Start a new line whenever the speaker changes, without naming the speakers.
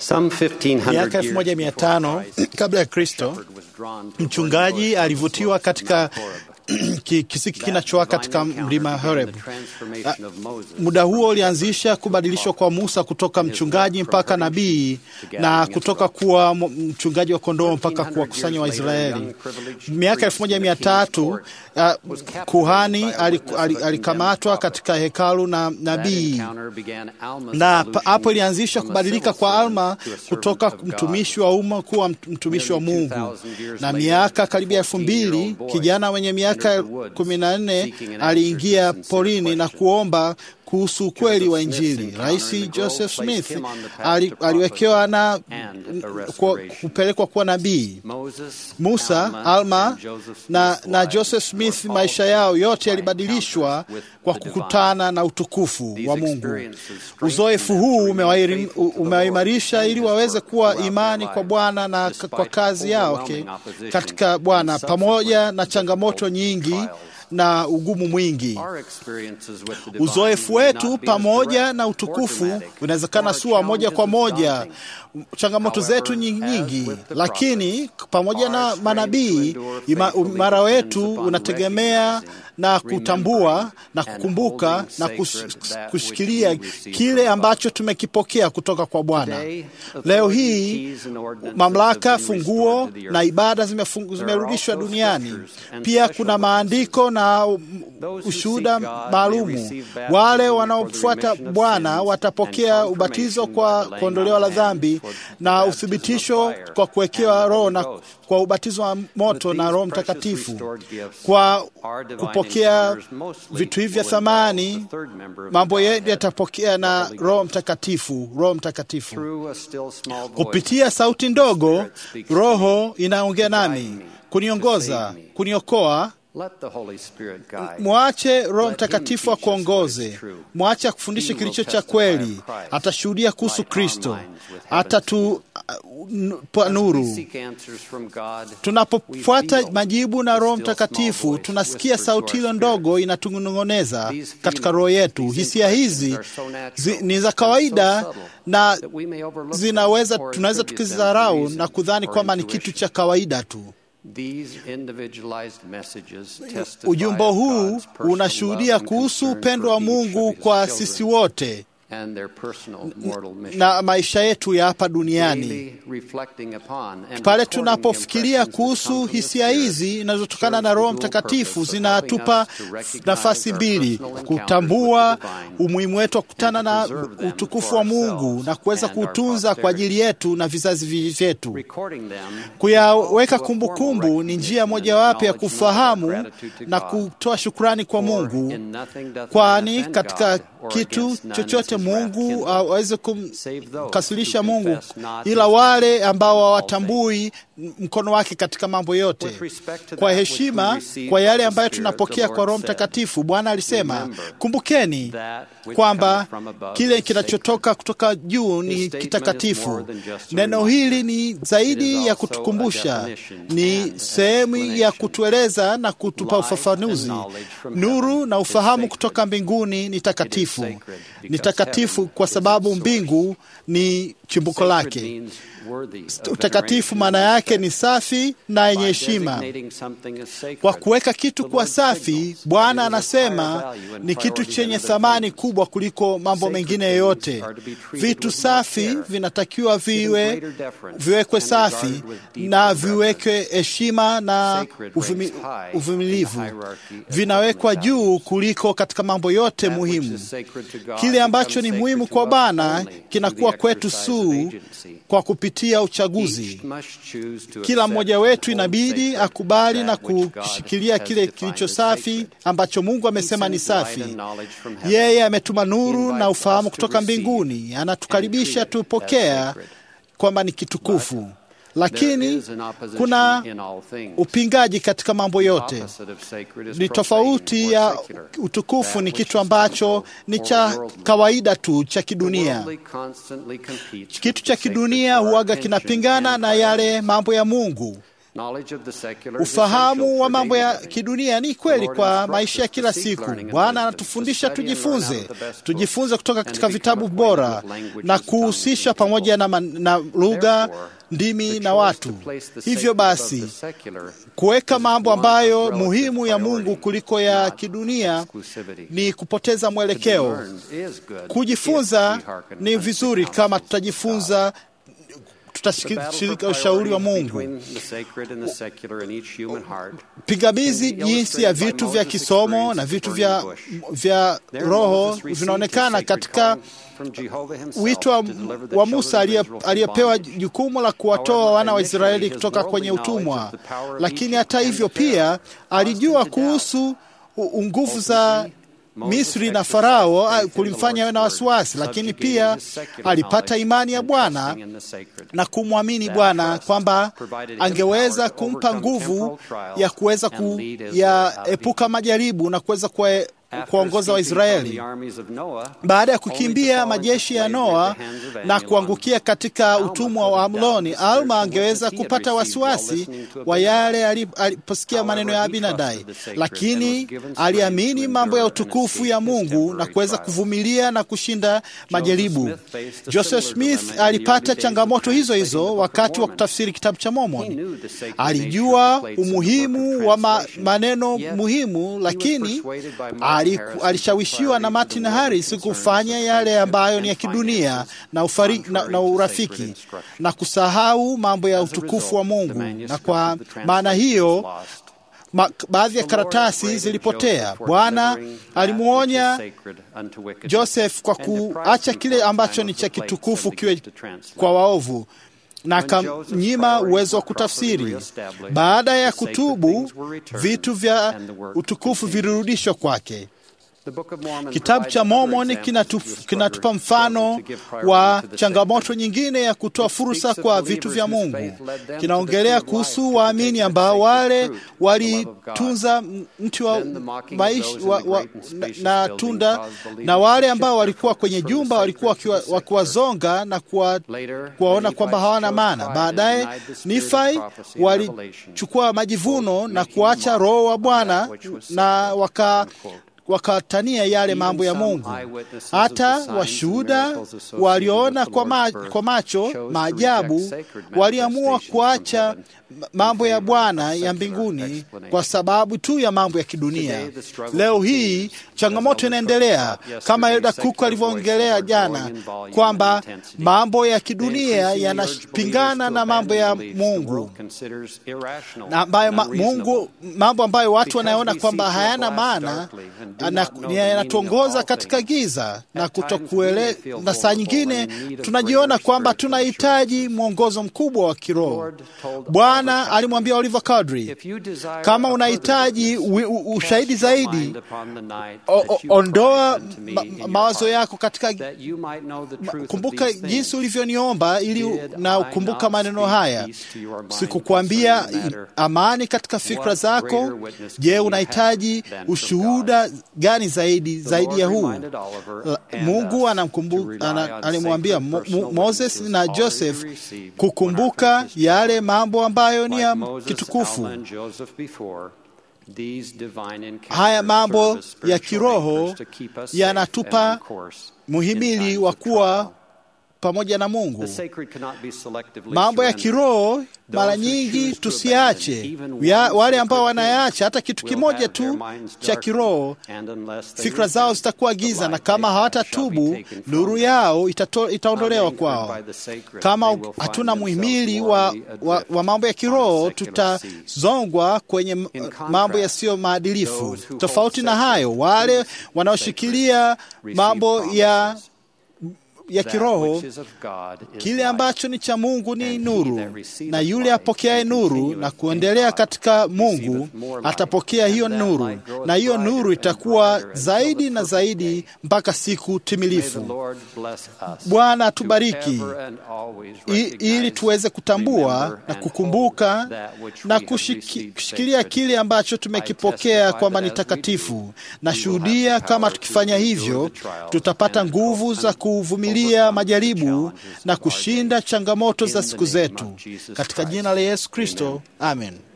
Some 1500
Miaka
years
elfu moja mia
before
tano
Christ,
kabla ya Kristo,
Shepherd was drawn to
mchungaji
burning bush
alivutiwa
on the slopes
katika
of Horeb.
ki- kisiki
That
kinachowaka
divine
katika
encounter
mlima
began
Horeb.
the transformation of Moses
Muda huo
from
ulianzisha
shepherd to
kubadilishwa
prophet.
kwa Musa kutoka mchungaji mpaka nabii na kutoka kuwa m- mchungaji wa kondoo mpaka kuwakusanya Waisraeli. Miaka elfu moja mia tatu uh, kuhani aliku- ali- alikamatwa katika hekalu na nabii na pa- hapo ilianzisha kubadilika kwa Alma kutoka mtumishi wa umma kuwa mt- mtumishi wa Mungu. Na miaka karibia elfu mbili kijana mwenye miaka kumi na nne aliingia porini na kuomba kuhusu ukweli wa Injili. Rais Joseph Smith ali, aliwekewa na kwa- kupelekwa kuwa nabii. Musa, Alma na, na Joseph Smith, maisha yao yote yalibadilishwa kwa kukutana na utukufu wa Mungu. Uzoefu huu umewairi- umewaimarisha ili waweze kuwa imani kwa Bwana na k- kwa kazi yao okay, katika Bwana pamoja na changamoto nyingi na ugumu mwingi. Uzoefu wetu pamoja na utukufu unawezekana si wa moja kwa moja, changamoto zetu nyingi nyingi, lakini pamoja na manabii, ima- imara wetu unategemea na kutambua na kukumbuka na kus- kushikilia kile ambacho tumekipokea kutoka kwa Bwana. Leo hii mamlaka, funguo na ibada zimefungu- zimerudishwa duniani. Pia kuna maandiko na um, ushuhuda maalumu. Wale wanaofuata Bwana watapokea ubatizo kwa kuondolewa la dhambi na uthibitisho kwa kuwekewa Roho na kwa ubatizo wa moto na Roho Mtakatifu. Kwa kupokea vitu hivi vya thamani, mambo yetu yatapokea na Roho Mtakatifu. Roho Mtakatifu kupitia sauti ndogo, Roho inaongea nami kuniongoza, kuniokoa. Mwache Roho Mtakatifu akuongoze, mwache akufundishe kilicho cha kweli. Atashuhudia kuhusu Kristo, atatupa nuru. Tunapofuata majibu na Roho Mtakatifu, tunasikia sauti hilo ndogo inatunong'oneza katika roho yetu. Hisia hizi zi, ni za kawaida na zinaweza tunaweza tukizidharau na kudhani kwamba ni kitu cha kawaida tu. Ujumbe huu unashuhudia kuhusu upendo wa Mungu kwa sisi wote na maisha yetu ya hapa duniani. Pale tunapofikiria kuhusu hisia hizi zinazotokana na Roho Mtakatifu, zinatupa nafasi mbili: kutambua umuhimu wetu wa kukutana na utukufu wa Mungu na kuweza kuutunza kwa ajili yetu na vizazi vyetu. Kuyaweka kumbukumbu ni njia mojawapo ya kufahamu na kutoa shukrani kwa Mungu, kwani katika kitu chochote Mungu aweze kumkasirisha Mungu, ila wale ambao hawatambui mkono wake katika mambo yote. Kwa heshima kwa yale ambayo tunapokea kwa Roho Mtakatifu, Bwana alisema, kumbukeni kwamba kile kinachotoka kutoka juu ni kitakatifu. Neno hili ni zaidi ya kutukumbusha, ni sehemu ya kutueleza na kutupa ufafanuzi. Nuru na ufahamu kutoka mbinguni ni takatifu, ni takatifu kwa sababu mbingu ni chimbuko lake. Utakatifu maana yake ni safi na yenye heshima. Kwa kuweka kitu kuwa safi, Bwana anasema ni kitu chenye thamani kubwa kuliko mambo mengine yoyote. Vitu safi vinatakiwa viwe viwekwe safi na viwekwe heshima na uvumi- uvumilivu, vinawekwa juu kuliko katika mambo yote muhimu. Kile ambacho ni muhimu kwa Bwana kinakuwa kwetu suu kwa kupitia uchaguzi. Kila mmoja wetu inabidi akubali na kushikilia kile kilicho safi ambacho Mungu amesema ni safi. Yeye ametuma nuru na ufahamu kutoka mbinguni, anatukaribisha tupokea kwamba ni kitukufu, lakini kuna upingaji katika mambo yote. Ni tofauti ya utukufu, ni kitu ambacho ni cha kawaida tu cha kidunia. Kitu cha kidunia huaga kinapingana na yale mambo ya Mungu. Ufahamu wa mambo ya kidunia ni kweli kwa maisha ya kila siku. Bwana anatufundisha tujifunze, tujifunze kutoka katika vitabu bora na kuhusisha pamoja na, na lugha ndimi na watu. Hivyo basi, kuweka mambo ambayo muhimu ya Mungu kuliko ya kidunia ni kupoteza mwelekeo. Kujifunza ni vizuri kama tutajifunza tutashirika ushauri wa Mungu. Pingamizi jinsi ya vitu vya kisomo na vitu vya, vya roho vinaonekana katika wito wa, wa Musa aliyepewa jukumu la kuwatoa wana wa Israeli kutoka kwenye utumwa, lakini hata hivyo pia alijua kuhusu nguvu za Misri na Farao kulimfanya awe na wasiwasi, lakini pia alipata imani ya Bwana na kumwamini Bwana kwamba angeweza kumpa nguvu ya kuweza kuyaepuka majaribu na kuweza kuongoza Waisraeli. Baada ya kukimbia majeshi ya Noa na kuangukia katika utumwa wa Amloni, Alma angeweza kupata wasiwasi wa yale aliposikia maneno ya Abinadai, lakini aliamini mambo ya utukufu ya Mungu na kuweza kuvumilia na kushinda majaribu. Joseph Smith alipata changamoto hizo hizo wakati wa kutafsiri kitabu cha Mormon. Alijua umuhimu wa ma, maneno muhimu, lakini alishawishiwa na Martin Harris kufanya yale ambayo ni ya kidunia na, ufari, na, na urafiki na kusahau mambo ya utukufu wa Mungu, na kwa maana hiyo Ma, baadhi ya karatasi zilipotea. Bwana alimwonya Joseph kwa kuacha kile ambacho ni cha kitukufu kiwe kwa waovu na akamnyima uwezo wa kutafsiri. Baada ya kutubu, vitu vya utukufu vilirudishwa kwake. Kitabu cha Mormon kinatupa, kinatupa mfano wa changamoto nyingine ya kutoa fursa kwa vitu vya Mungu. Kinaongelea kuhusu waamini ambao wale walitunza mti wa maisha wa, wa, na, na tunda na wale ambao walikuwa kwenye jumba walikuwa wakiwazonga na kuwaona kwamba hawana maana. Baadaye Nifai walichukua majivuno na kuacha Roho wa Bwana na waka wakatania yale mambo ya Mungu. Hata washuhuda walioona kwa, ma, kwa macho maajabu waliamua kuacha mambo ya Bwana ya mbinguni kwa sababu tu ya mambo ya kidunia. Leo hii changamoto inaendelea kama Elda Cook alivyoongelea jana kwamba mambo ya kidunia yanapingana na mambo ya Mungu na ambayo ma, Mungu mambo ambayo watu wanaona kwamba hayana maana yanatuongoza katika giza na kutokuele, na saa nyingine tunajiona kwamba tunahitaji mwongozo mkubwa wa kiroho. Bwana alimwambia Oliver Cowdery, kama unahitaji ushahidi zaidi, o, o, ondoa ma, mawazo yako katika ma, kumbuka jinsi ulivyoniomba ili na ukumbuka maneno haya. Sikukwambia amani katika fikra zako? Je, unahitaji ushuhuda gani zaidi zaidi ya huu? Mungu alimwambia Moses na Joseph kukumbuka yale mambo ambayo ni ya kitukufu. Haya mambo ya kiroho yanatupa muhimili wa kuwa pamoja na Mungu. Mambo ya kiroho mara nyingi tusiache ya, wale ambao wanayaacha hata kitu kimoja tu cha kiroho, fikra zao zitakuwa giza, na kama hawatatubu nuru yao itato, itaondolewa kwao. Kama hatuna muhimili wa, wa, wa mambo ya kiroho, tutazongwa kwenye mambo yasiyo maadilifu. Tofauti na hayo, wale wanaoshikilia mambo ya ya kiroho, kile ambacho ni cha Mungu ni nuru, na yule apokeaye nuru na kuendelea katika Mungu atapokea hiyo nuru, na hiyo nuru itakuwa zaidi na zaidi mpaka siku timilifu. Bwana atubariki ili tuweze kutambua na kukumbuka na kushikilia kile ambacho tumekipokea kwamba ni takatifu. Na shuhudia kama tukifanya hivyo tutapata nguvu za kuvumilia kuvumilia majaribu na kushinda changamoto za siku zetu, katika jina la Yesu Kristo, amen.